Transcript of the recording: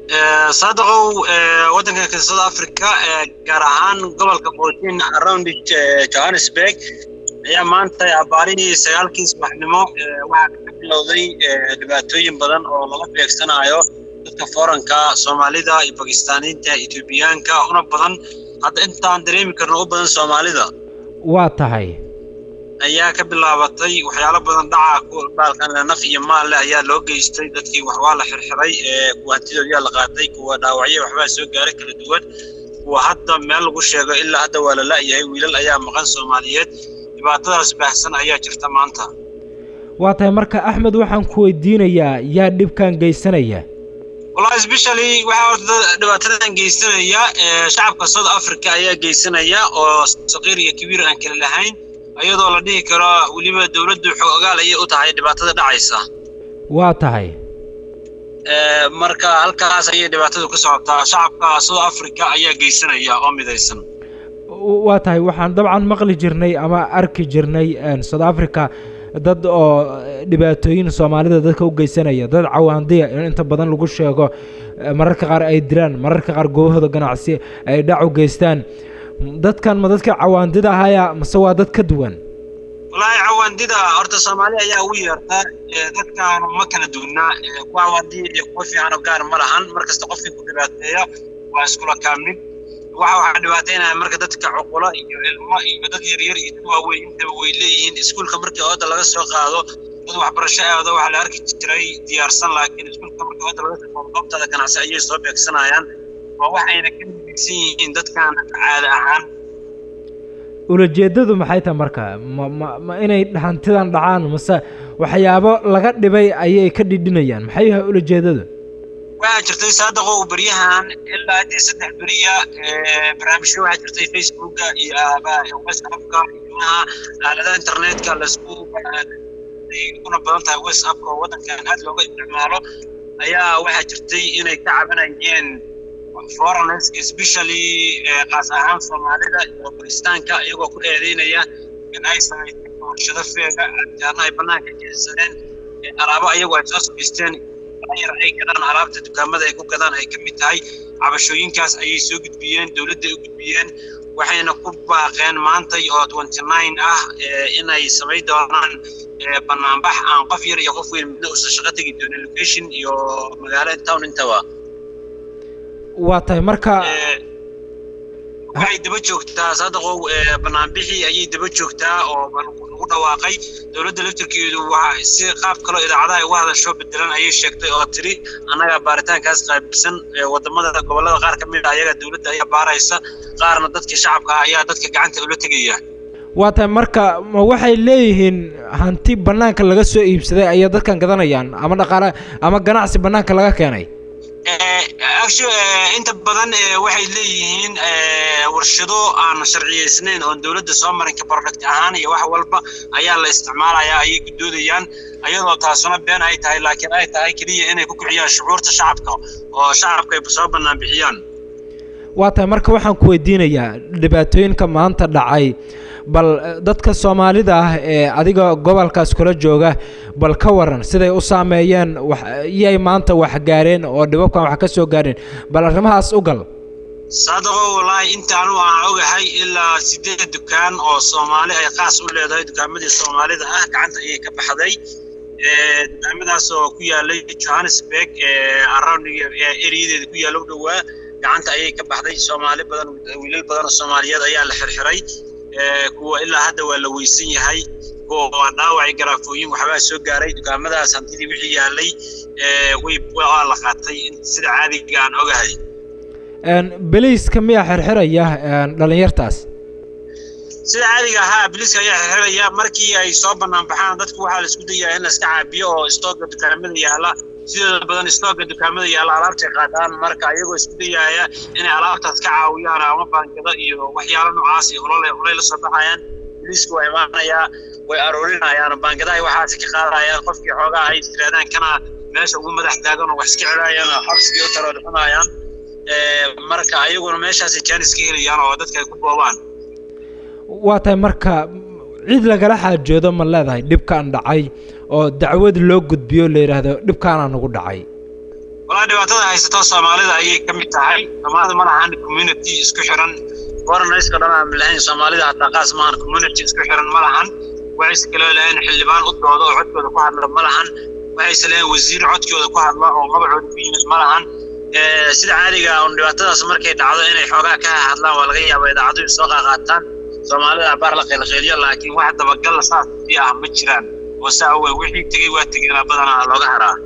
saadaqow waddanka south africa gaar ahaan gobolka fourteen around johannesburg ayaa maanta abaarihii sagaalkii subaxnimo waxaa ka bilowday dhibaatooyin badan oo laga beegsanayo dadka fooranka soomaalida iyo bakistaaniinta etoobiyaanka una badan hadda intaan dareemi karno u badan soomaalida waa tahay ayaa ka bilaabatay waxyaalo badan dhaca baalkan naf iyo maal leh ayaa loo geystay dadkii wax waa la xirxiray kuwa hantidoodiyaa la qaatay kuwa dhaawacyo waxbaa soo gaaray kala duwan kuwa hadda meel lagu sheego ilaa hadda waa la la'yahay wiilal ayaa maqan soomaaliyeed dhibaatadaas baahsan ayaa jirta maanta waa tahay marka axmed waxaan ku weydiinayaa yaa dhibkan geysanaya wallahi especially waxaa horta dhibaatadan geysanaya shacabka south africa ayaa geysanaya oo saqiir iyo kabiir aan kala lahayn iyadoo la dhihi karo weliba dowladdu xoogaal ayay u tahay dhibaatada dhacaysa waa tahay marka halkaas ayay dhibaatadu ka socotaa shacabka south africa ayaa geysanaya oo midaysan waa tahay waxaan dabcan maqli jirnay ama arki jirnay south africa dad oo dhibaatooyin soomaalida dadka u geysanaya dad cawaandiya in inta badan lagu sheego mararka qaar ay dilaan mararka qaar goobahooda ganacsi ay dhac u geystaan dadkan ma dadka cawaandida ahaya mase waa dad ka duwan wallaahi cawaandida horta soomaali ayaa ugu yeerta dadkan ma kala duwana kuwa cawaandiya iyo kuwa fiicanoo gaar ma lahan markasta qofkii ku dhibaateeya waa iskula kaamid waxa waxaa dhibaataynaya marka dadka cuqulo iyo ilmo iyo dad yaryar iyo dad waaweyn intaba way leeyihiin iskuulka markii ooda laga soo qaado dad waxbarasho aado waxaa la arki jiray diyaarsan laakiin iskuulka markii ooda laga soo qaado goobtada ganacsi ayay soo beegsanayaan waa wax ayna ka midaysan yihiin dadkan caada ahaan ulajeedadu maxay tahay marka ma ma ma inay hantidan dhacaan mase waxyaabo laga dhibay ayay ka dhidhinayaan maxay yahay ulajeedadu waxaa jirtay saadaqo beryahan ilaa haddii saddex beriya barnaamijyo waxaa jirtay facebooka iyo whatsappka iyomaha aaladaha internetka laisku kuna badan tahay whatsappka oo waddankan aad looga isticmaalo ayaa waxaa jirtay inay ka cabanayeen foreigners especially qaas ahaan soomaalida iyo bakistaanka iyagoo ku eedeynaya in ay samaysay warshado feega jaarna ay bannaanka jeesadeen alaabo ayagu ay soo samaysteen yar ay gadaan alaabta dukaamada ay ku gadaan ay ka mid tahay cabashooyinkaas ayay soo gudbiyeen dowladda u gudbiyeen waxayna ku baaqeen maantay oo twenty nine ah inay samayn doonaan banaanbax aan qof yar iyo qof weyn midna uusan shaqo tegi doonin location iyo magaalo town intaba waa tahay marka waxay daba joogtaa saadaqow banaanbixii ayay daba joogtaa oo lagu dhawaaqay dowladda laftirkeedu waa si qaab kaloo idaacadaha uga hadasho bedelan ayay sheegtay oo tiri annaga baaritaankaas qaabilsan wadamada gobollada qaar ka mid a ayaga dowladda ayaa baaraysa qaarna dadka shacabka ayaa dadka gacanta ula tegaya waa tahay marka ma waxay leeyihiin hanti bannaanka laga soo iibsaday ayay dadkan gadanayaan ama dhaqaale ama ganacsi bannaanka laga keenay inta badan waxay leeyihiin warshado aan sharciyeysnayn oon dowladda soo marinka product ahaan iyo wax walba ayaa la isticmaalayaa ayay gudoodayaan ayadoo taasuna been ay tahay laakiin ay tahay keliya inay ku kiciyaan shucuurta shacabka oo shacabka ay soo bannaan bixiyaan waa tahay marka waxaan ku weydiinayaa dhibaatooyinka maanta dhacay bal dadka soomaalida ah ee adiga gobolkaas kula jooga bal ka waran siday u saameeyeen wax iyay maanta wax gaareen oo dhibabkan wax ka soo gaareen bal arrimahaas u gal saadaqo wallaahi intaanu aan ogahay ilaa sideed dukaan oo soomaali ay qaas u leedahay dukaamadii soomaalida ah gacanta ayay ka baxday dukaamadaas oo ku yaalay johannesburg around ereyadeeda ku yaalla u dhowaa gacanta ayay ka baxday soomaali badan wiilal badan oo soomaaliyeed ayaa la xirxiray kuwa ilaa hadda waa la weysan yahay kuwa waa dhaawacay garaafooyin waxbaa soo gaaray dukaamadaas hantidii wixii yaalay way waa la qaatay sida caadiga aan ogahay beliiska miyaa xirxiraya dhalinyartaas sida caadiga ahaa biliiska ayaa xirxiraya markii ay soo bannaan baxaan dadku waxaa la isku dayaa in la iska caabiyo oo istooga dukaamada yaala sidooda badan istooga dukaamada yaalla alaabtay qaadaan marka ayagoo isku dayaaya inay alaabtaas ka caawiyaan ama baangada iyo waxyaalo noocaas iyo olole olay la soo baxayaan biliisku waa imaanayaa way aroorinayaan baangadahay waxaasi ka qaadayaan qofkii xoogaa ay tiraadaan kana meesha ugu madax taagan oo wax iska celayaan oo xabsigii u taroodxunayaan marka ayaguna meeshaasay jaanis ka helayaan oo dadka ay ku boobaan waa tahay marka cid lagala xaajoodo ma leedahay dhibkaan dhacay oo dacwad loo gudbiyo la yidhaahdo dhibkaanaa nagu dhacay walaa dhibaatada haysato soomaalida ayay ka mid tahay soomaalida ma lahan community isku xiran foreigners-ka dhan aan lahayn soomaalida hataa qaas maahan community isku xiran ma lahan waxayse kaloo lahayn xildhibaan u dooda oo codkooda ku hadla ma lahan waxayse lahayn wasiir codkooda ku hadla oo magacooda ku yimid ma lahan sida caadiga un dhibaatadaas markay dhacdo inay xoogaa ka hadlaan waa laga yaaba idaacaduhu soo qaaqaataan soomaalida abaar la qeylqeeliyo laakiin wax dabagal saas ah ma jiraan oo saa awey wixii tegey waa tegeenaa badanaa looga haraa